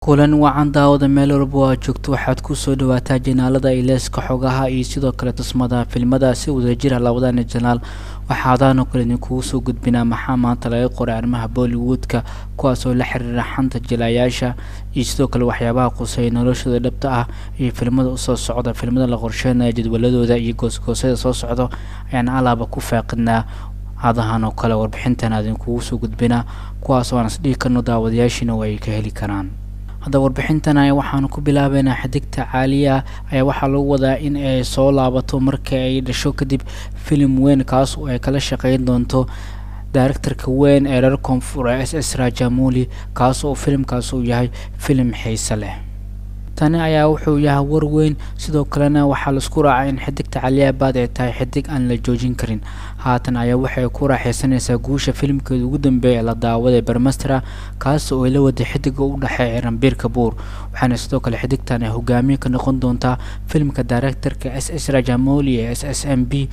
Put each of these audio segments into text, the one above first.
kulan wacan daawada meel walba oo aad joogto waxaad ku soo dhawaataa janaalada ileeska xogaha iyo sidoo kale tusmada filmada si wadajira labadana janaal waxaadaanoo kale idinkugu soo gudbinaa maxaa maanta laga qoray arrimaha bollywoodka kuwaasoo la xiriira xanta jilayaasha iyo sidoo kale waxyaabaha quseeya noloshooda dhabta ah iyo filmada usoo socda filmada la qorsheenaya jadwaladooda iyo goosgoosyada soo socdo ayaan alaaba ku faaqidnaa hadahan oo kale warbixintan idinkugu soo gudbinaa kuwaasoo aan isdhihi karno daawadayaashiina oo ay ka heli karaan hadda warbixintan aya waxaanu ku bilaabeynaa xidigta caaliya ayaa waxaa lagu wadaa in ay soo laabato marka ay dhasho kadib filim weyn kaas oo ay kala shaqeyn doonto directorka weyn ee reer koonfur s s rajamuli kaas oo filimkaas uu yahay filim xiise leh tani ayaa wuxuu yahay war weyn sidoo kalena waxaa laisku raacay in xidigta caliyabaad ay tahay xidig aan la joojin karin haatan ayaa waxay ku raaxaysanaysaa guusha filimkeeda ugu dambeeya la daawaday bermastera kaas oo ay la waday xidiga u dhexeeya rambiir kabuur waxaana sidoo kale xidigtan ay hogaamiye ka noqon doontaa filimka directorka s s rajamoli ee s s m b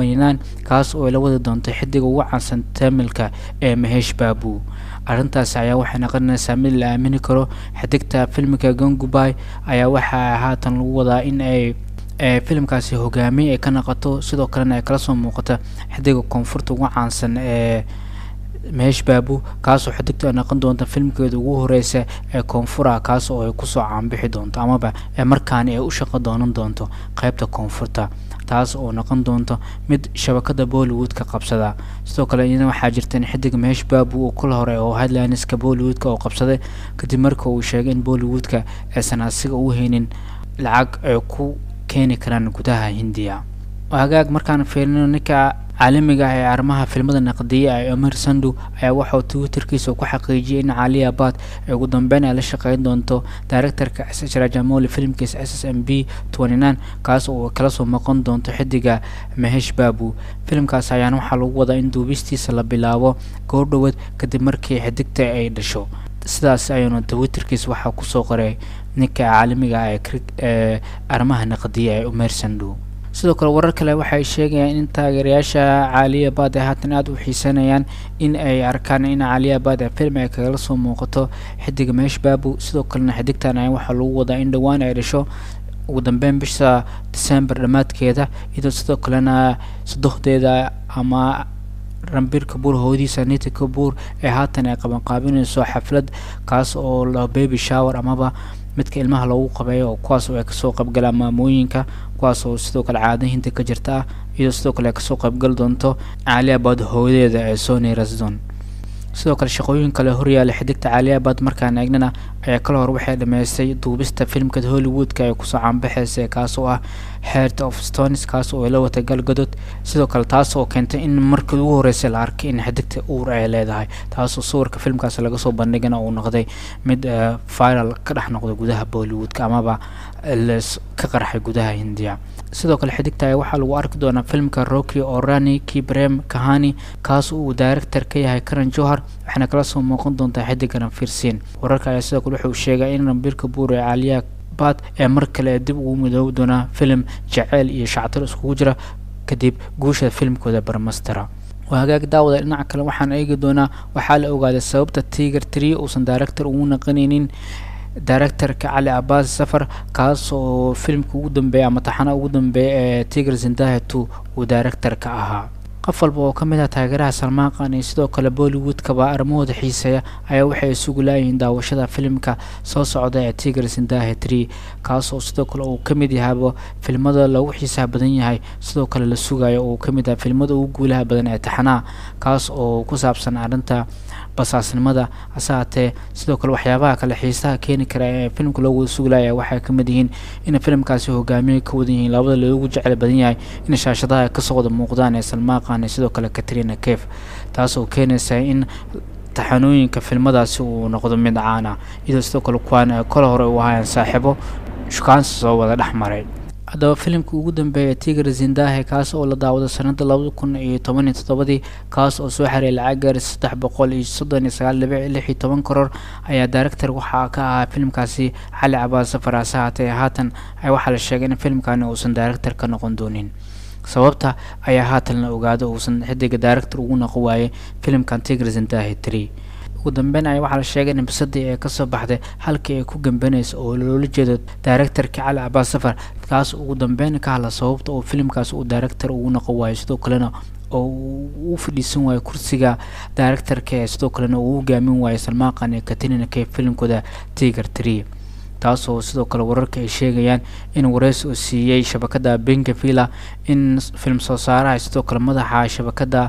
kaas oo ay la wadi doonto xidiga ugu caansan tamilka ee mahesh babu arrintaasi ayaa waxay noqonaysaa mid la aamini karo xidigta filmka gangubay ayaa waxaa haatan lagu wadaa in ay filimkaasi hogaamiye ay ka noqoto sidoo kalena ay kala soo muuqato xidiga koonfurta ugu caansan ee mehesh babu kaasoo xidigta ay noqon doonta filmkeeda ugu horeysa ee koonfura kaas oo ay kusoo caanbixi doonto amaba markaani ay u shaqo doonan doonto qeybta koonfurta taas oo noqon doonto mid shabakada bollywoodka qabsada sidoo kale iyana waxaa jirta in xidig mehesh babu uu kula hore oo headlineska bollywoodka oo qabsaday kadib marka uu sheegay in bollywoodka aysan asiga u haynin lacag ay ku keeni karaan gudaha hindiya hagaag markaan fiirino ninka caalamiga ah ee arrimaha filmada naqdiya ee omar sandu ayaa waxauu twitterkiisa ku xaqiijiyay in cali abad ay ugu dambeyn ay la shaqeyn doonto directorka s h rajamoli filimkiisa s s m b kaas oo kala soo noqon doonto xidiga mahesh babu filimkaas ayaana waxaa lagu wadaa in duubistiisa la bilaabo goordhoweed kadib markii xidigta ay dhasho sidaas ayuuna twitterkiisa waxaa kusoo qoray ninka caalamiga ah ee arrimaha naqdiya ee omer sandu sidoo kale warar kale waxay sheegayaan in taageerayaasha caaliyabad ay haatan aada u xiisanayaan in ay arkaan in caaliyabad film ay kagala soo muuqato xidiga meesh babu sidoo kalena xidigtan ayaa waxaa lagu wadaa in dhowaan ay dhasho ugu dambeyn bisha december dhammaadkeeda iyadoo sidoo kalena sadohdeeda ama rambir kabuur hoodiisa nita kabuur ee haatan ay qabanqaabinayso xaflad kaas oo la baby shower amaba midka ilmaha loogu qabeeyo kuwaas oo ay kasoo qaybgalaan maamooyinka kuwaas oo sidoo kale caada hinta ka jirta ah iyadoo sidoo kale ay kasoo qaybgali doonto caaliabad hooyadeeda ee sony rasdon sidoo kale shaqooyin kale horyaala xidigta caaliabad markaan eegnana ayaa kala hor waxay dhameystay duubista filimka hollywoodka ee kusoo caanbaxeysa kaas oo ah heart of stones kaas oo ay la watay galgadod sidoo kale taas oo keentay in markii ugu horeysay la arkay in xidigta uur ay leedahay taasoo sawirka filmkaas laga soo bandhigana uu noqday mid viral ka dhex noqday gudaha bollywoodka amaba ka qarxay gudaha hindiya sidoo kale xidigta waxaa lagu arki doonaa filmka rocky orani kibrem kahani kaas uu director ka yahay karan johar waxaana kala soo muuqan doontaa xidiga ranfirsin wararka ayaa sidoo kale wuxuu sheegay in rambirka buur ee caaliya bad ee mar kale dib ugu midoobi doonaa filim jaceyl iyo shactiro iskugu jira kadib guusha filimkooda barmastera waa hagaag daawada dhinaca kale waxaan eegi doonaa waxaa la ogaaday sababta tiger tree uusan director ugu naqanaynin directorka cali abbas safar kaas oo filimka ugu dambeeya ama taxana ugu dambeeya ee tiger zindahatu uu directorka ahaa qof walba oo ka mid ah taageeraha salmaan qaan iyo sidoo kale bollywoodkaba arrimahooda xiiseeya ayaa waxay isugu laayihiin daawashada filimka soo socda ee tiger zindahe tree kaas oo sidoo kale uu ka mid yahayba filmada loogu xiisaha badan yahay sidoo kale la sugayo uu ka mid yahay filmada ugu guulaha badan ee taxanaha kaas oo ku saabsan arrinta basaasnimada hase haatee sidoo kale waxyaabaha kale xiisaha keeni kara ee filimka loo wada suglaya waxay ka mid yihiin in filimkaasi hogaamiye ka wadan yihiin labada loogu jecel badan yahay in shaashadaha kasoo wada muuqdaan ee salmaan qaan sidoo kale katrina kef taas oo keenaysa in taxanooyinka filmadaasi uu noqdo mid caana iyadoo sidoo kale kuwaan kole hore u ahaayeen saaxiibo shukaansi soo wada dhex maray haddaba filimka ugu dambeeya tiger zindahe kaas oo la daawado sanada labada kun iyo toban iyo toddobadii kaas oo soo xaray lacag gaari saddex boqol iyo soddon iyo sagaal dhibic lix iyo toban koror ayaa director waxaa ka ahaa filimkaasi cali cabaas safar hase haatee haatan waxaa la sheegay in filimkani uusan director ka noqon doonin sababta ayaa haatan la ogaado uusan xidiga director ugu noqon waayay filimkan tigr zindahe tree ugu dambeyn ayaa waxaa la sheegay in bisadii ee kasoo baxday halkii ay ku gambanaysa oo loola jeedo directorka cali cabaas safar kaas ugu dambeyn ka hadla sababta oo filimkaas uu director ugu noqon waayo sidoo kalena oo uu fadhiisan waayo kursiga directorka ee sidoo kalena uu hogaamin waayo salmaaqan ee katinina kee filimkooda tiger tree taasoo sidoo kale wararka ay sheegayaan in wareysi uu siiyey shabakada benkavilla in film soo saaraha sidoo kale madaxa shabakada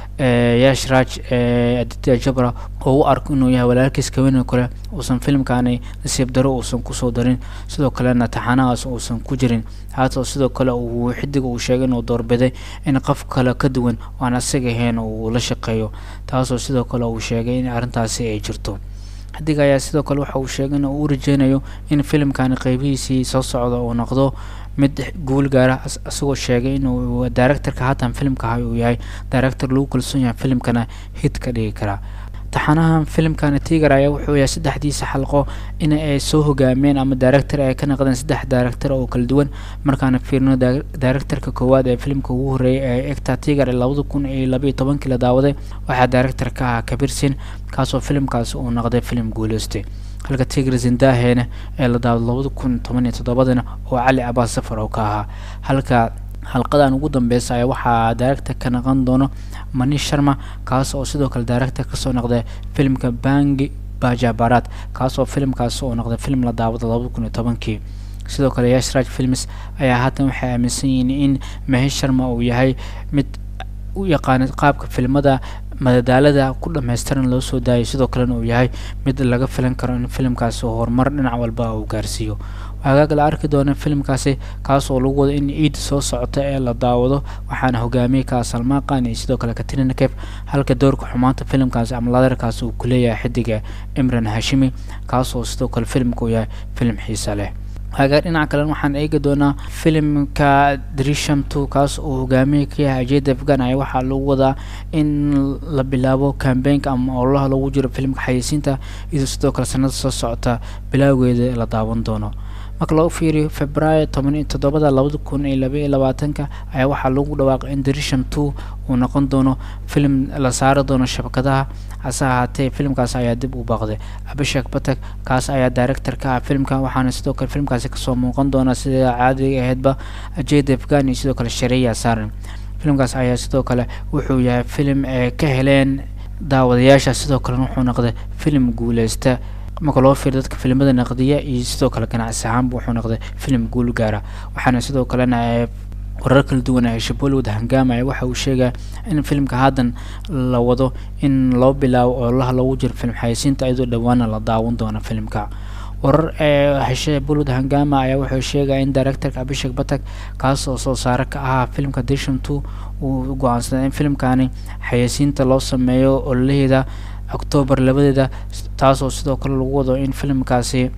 yashraj aditya jabra oo u arko inuu yahay walaalkiis kawena kale uusan filimkaani nasiib daro uusan kusoo darin sidoo kalena taxanahaas uusan ku jirin haatao sidoo kale uu xidig uu sheegay inuu doorbiday in qof kale ka duwan aan asaga ahayn uu la shaqeeyo taasoo sidoo kale uu sheegay in arrintaasi ay jirto xidig ayaa sidoo kale waxa uu sheegay in uu u rajeynayo in filimkani qeybihiisii soo socda uu noqdo mid guul gaara isagoo sheegay inuu directorka haatan filimka uu yahay director lagu kalsoon yahay filimkana hid ka dhigi karaa taxanahan filimkani tiger ayaa wuxuu yahay saddexdiisa xalqo in ay soo hogaamiyeen ama director ay ka naqdeen saddex director oo kala duwan markaana fiirno directorka koowaad ee filimka ugu horreeyay ee egta tiger ee labada kun iyo labaiyo tobankii la daawaday waxaa director ka ahaa kabirsin kaasoo filimkaasi uu noqday filim guuleystay halka tigr zindahena ee la daawado labada kun toban iyo toddobadana oo cali cabaas safar oo ka ahaa halka halqadan ugu dambeysa ayaa waxaa director ka naqon doono manish sharma kaas oo sidoo kale director kasoo noqday filimka bangi bajabarat kaas oo filimkaas oo noqday film la daawado labada kun iyo tobankii sidoo kale yashraj films ayaa haatan waxay aaminsan yihiin in mahesh sharma uu yahay mid u yaqaana qaabka filmada madadaalada ku dhammaystiran loo soo daayay sidoo kalena uu yahay mid laga filan karo in filimkaasi horumar dhinac walba uu gaarsiiyo hagaag la arki doona filimkaasi kaas oo lagu wado in ciid soo socota ee la daawado waxaana hogaamiyey ka salmaaqan iyo sidoo kale katrina kef halka doorka xumaanta filimkaasi ama ladarkaasi uu ku leeyahay xidiga imran hashimi kaas oo sidoo kale filimka uu yahay filim xiisa leh hagaag dhinaca kalen waxaan eegi doonaa filimka drisham two kaas oo hogaamiye ka yahay ajed afgan ayaa waxaa lagu wadaa in la bilaabo cambaynka ama ololaha lagu jiro filimka xayeysiinta iyadoo sidoo kale sanada soo socota bilowgeeda la daawan doono marka loo fiiriyo februaayo toban iyo toddobada labada kun iyo laba iyo labaatanka ayaa waxaa lagu dhawaaqay in drisham two uu noqon doono filim la saari doono shabakadaha hase ahaatee filimkaas ayaa dib u baaqday abishak batak kaas ayaa director ka ah filimka waxaana sidoo kale filimkaasi kasoo muuqan doona sida caadiga ahaydba ajed afgan iyo sidoo kale shareya saran filimkaas ayaa sidoo kale wuxuu yahay filim ee ka heleen daawadayaasha sidoo kalena wuxuu noqday filim guuleysta marka loo fiiro dadka filimada naqdiya iyo sidoo kale ganacsi ahaanba wuxuu noqday filim guul gaara waxaana sidoo kalena warar kala duwan ee hesha bollywood hangaamaya waxa uu sheegaya in filimka haddan la wado in loo bilaabo ololaha loogu jiro film xayeysiinta iyadoo dhowaana la daawan doono filimka warar ee hesha bollywood hangama ayaa wuxuu sheegaya in directorka abishak batak kaas oo soo saare ka ahaa filimka dishon two uu go-aansaday in filimkani xayeysiinta loo sameeyo ololaheeda octoobar labadeeda taasoo sidoo kale lagu wado in filimkaasi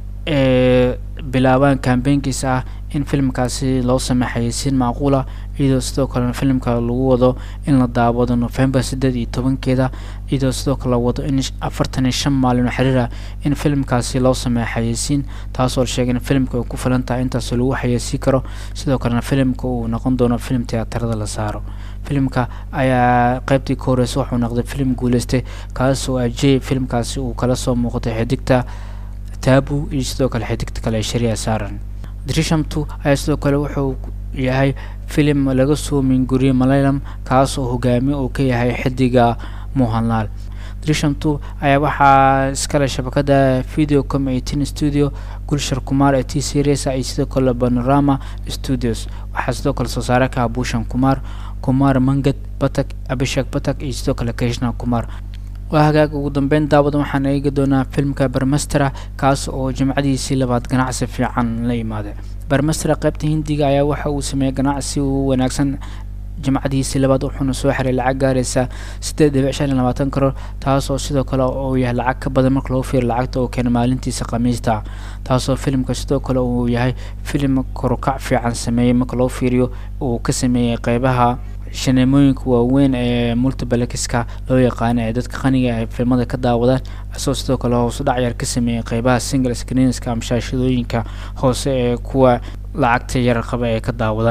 ee bilaabaan kambeynkiisa ah in filimkaasi loo sameey xayeysiin macquula iyadoo sidoo kalena filimka lagu wado in la daawado november siddeed iyo tobankeeda iyadoo sidoo kale la wado in afartan iyo shan maalin oo xiriir ah in filimkaasi loo sameeyo xayeysiin taasoo la sheegay in filimka ay ku filan tahay intaas lagu xayeysiin karo sidoo kalena filimka uu noqon doono filim tiyaatarada la saaro filimka ayaa qeybtii ka horeysa wuxuu noqday filim guuleystay kaasoo ajey filimkaasi uu kala soo muuqatay xidigta taabu iyo sidoo kale xidigta kale ee sharia saaran drisham two ayaa sidoo kale wuxuu yahay filim laga soo minguriyey malayalam kaas oo hogaamiye uu ka yahay xidiga mohanlaal drisham two ayaa waxaa iskale shabakada videocom eighteen studio gulshar kumar ee t series iyo sidoo kale panorama studios waxaa sidoo kale soo saare ka ah bushan kumar kumar mangad batak abishak batak iyo sidoo kale krishna kumar waa hagaag ugu dambeyn daawadan waxaan eegi doonaa filimka barmastera kaas oo jimcadiisii labaad ganacsi fiican la imaaday barmastera qaybta hindiga ayaa waxa uu sameeyey ganacsi u wanaagsan jimcadiisii labaad wuxuuna soo xiray lacag gaaraysa siddeed dhibic shan iyo labaatan karoor taasoo sidoo kale uu yahay lacag ka badan marka loo fiiro lacagta oo keena maalintiisa khamiista taasoo filimka sidoo kale uu yahay filim korukac fiican sameeyey marka loo fiiriyo uu ka sameeyey qeybaha shaneemooyinka waaweyn ee multibalexiska loo yaqaano ee dadka qaniga ay filmada ka daawadaan isagoo sidoo kale hoosu dhacyar ka sameeyey qeybaha single screenska ama shaashadooyinka hoose ee kuwa lacagta yar qaba ay ka daawadaan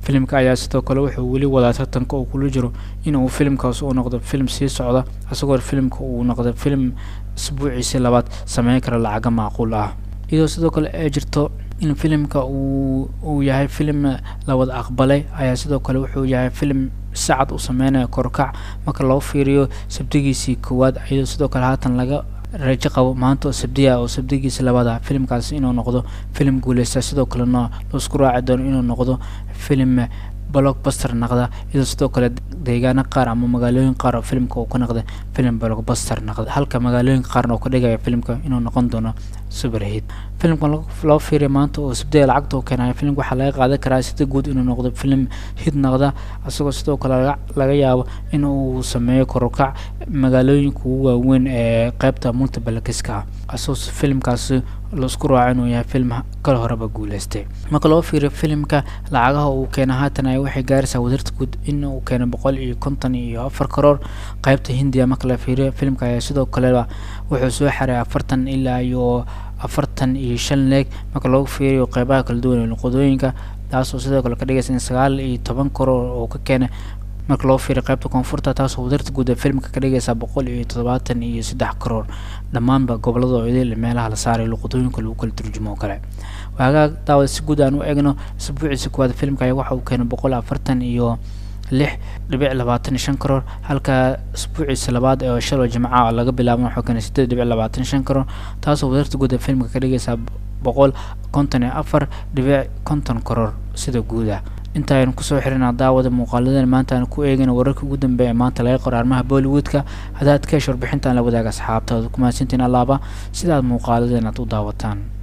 filimka ayaa sidoo kale wuxuu weli wadaa tartanka uu kula jiro inuu filimkaas uu noqdo filim sii socda isagoo filimka uu noqdo filim isbuuciisii labaad sameyn kara lacaga macquul ah iyadoo sidoo kale ay jirto in filimka uu uu yahay filim la wada aqbalay ayaa sidoo kale wuxuu yahay filim sacad uu sameynaya korkac marka loo fiiriyo sabdigiisii koowaad iyadoo sidoo kale haatan laga rajo qabo maanta oo sabdiya oo sabdigiisa labaada filimkaasi inuu noqdo filim guuleysta sidoo kalena laisku raaci doono inuu noqdo filim blockbuster naqda iyadoo sidoo kale deegaano qaar ama magaalooyin qaar oo filimka uu ka noqda filim blockbuster naqda halka magaalooyinka qaarna uu ka dhigaya filimka inuu noqon doono superhit filimka loo fiiriya maanta oo sabdiya lacagta uu keenayo filimka waxaa laga qaadan karaa sida guud inuu noqdo filim hid naqda isagoo sidoo kale laga yaabo in uu sameeyo korukac magaalooyinka ugu waaweyn ee qeybta multiplexiska ah isagoo filimkaasi laisku raaco inuu yahay film kal horeba guuleystay marka loo fiiriyo filimka lacagaha uu keena haatan ay waxay gaaraysaa wadarta guud in uu keeno boqol iyo konton iyo afar karoor qeybta hindiya marka la fiiriyo filimka ayaa sidoo kaleba wuxuu soo xaray afartan ilaa iyo afartan iyo shan leeg marka loo fiiriyo qeybaha kala duwan ee luqadooyinka taasoo sidoo kale ka dhigaysa in sagaal iyo toban karoor oo ka keena marka loo fiiriyo qaybta koonfurta taasoo wadarta guud ee filimka ka dhigaysa boqol iyo toddobaatan iyo saddex karoor dhammaanba gobolada oo idil meelaha la saaray luqadooyinka lagu kala turjumo oo kale waagaag daawada si guud aan u egno isbuuciisa koowaad filimka ayaa waxa uu keenay boqol afartan iyo lix dhibic labaatan shan karoor halka isbuuciisa labaad ee shaloo jimca laga bilaabo wuxuu keenay sideed dhibic labaatan shan karoor taasoo wadarta guud ee filimka ka dhigaysa boqol konton iyo afar dhibic konton karoor sida guuda inta aynu kusoo xirinaa daawada muuqaaladan maanta aan ku eegayna wararka ugu dambeeya ee maanta laga qoro arrimaha bollywoodka haddaad ka hesh warbixintaan la wadaaga asxaabtaada ku mahadsantiin allaaba sidaad muuqaaladan aad u daawataan